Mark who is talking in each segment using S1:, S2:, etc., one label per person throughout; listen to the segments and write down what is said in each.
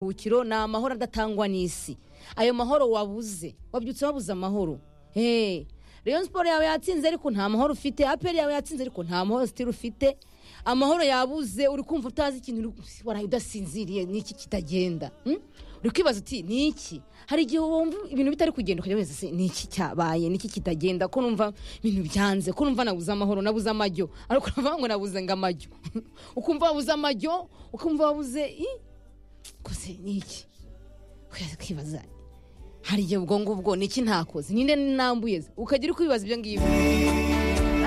S1: buhukiro ni amahoro adatangwa n'isi ayo mahoro wabuze wabyutse wabuze amahoro Hey, Rayon Sport yawe yatsinze ariko nta mahoro ufite APR yawe yatsinze ariko nta mahoro still ufite amahoro yabuze uri kumva utazi ikintu uri- waraye udasinziriye n'iki kitagenda hmm? uri kwibaza uti ni iki hari igihe wumva ibintu bitari kugenda ukajya wese ni iki cyabaye ni iki kitagenda ko numva ibintu byanze ko numva nabuze amahoro nabuze amajyo ariko uravuga ngo nabuze ngo amajyo ukumva wabuze amajyo ukumva wabuze i koze ni iki Kwibaza- kwibaza hari igihe ubwo ngubwo ni iki ntakoze ninde nambuye ukajya uri kwibaza ibyo ngibyo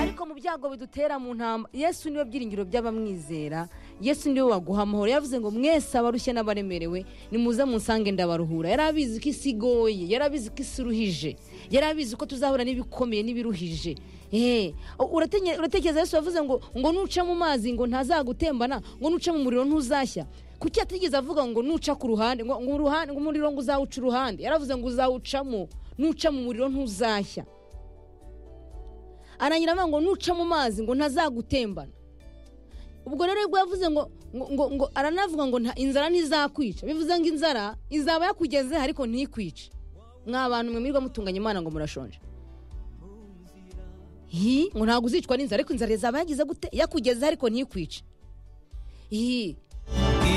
S1: ariko mu byago bidutera mu ntamba yesu niwe byiringiro by'abamwizera yesu niwe waguha amahoro yavuze ngo mwese abarushye n'abaremerewe nimuze munsange ndabaruhura yari abizi ko isi igoye yari abizi ko isi iruhije yari abizi ko tuzahura n'ibikomeye n'ibiruhije Eh, uratenye- uratekereza yesu yavuze ngo ngo nuca mu mazi ngo ntazagutembana ngo nuca mu muriro ntuzashya kuki atigeze avuga ngo nuca ku ruhande ngo ngo uruhande- ngo umuriro ngo uzawuca uruhande yaravuze ngo uzawucamo nuca mu muriro ntuzashya arangira avuga ngo nuca mu mazi ngo ntazagutembana ubwo rero ubwo yavuze ngo ngo, ngo, ngo aranavuga ngo nta- inzara ntizakwica bivuze ngo inzara izaba yakugeze ariko ntikwice mwa bantu mwe mwirirwa mutunganya imana ngo murashonje hi ngo ntabwo uzicwa n'inzara ariko inzara izaba yagize gute yakugeze ariko ntikwice hi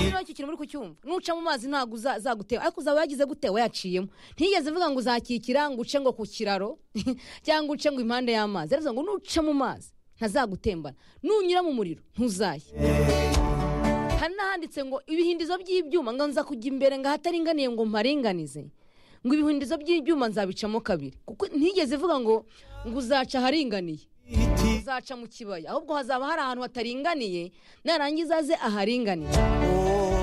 S1: niba icyo kintu muri kucyumva nuca mu mazi ntabwo uza- uzaguteba ariko uzaba wagize gute wayaciyemo ntiyigeze avuga ngo uzakikira ngo uce ngo ku kiraro cyangwa uce ngo impande y'amazi yaravuze ngo nuca mu mazi ntazagutembana nunyura mu muriro ntuzashye hari n'ahanditse ngo ibihindizo by'ibyuma ngo nza kujya imbere ngo ahataringaniye ngo mparinganize ngo ibihindizo by'ibyuma nzabicamo kabiri kuko ntiyigeze ivuga ngo ngo uzaca aharinganiye uzaca mu kibaya ahubwo hazaba hari ahantu hataringaniye narangiza aze aharinganiye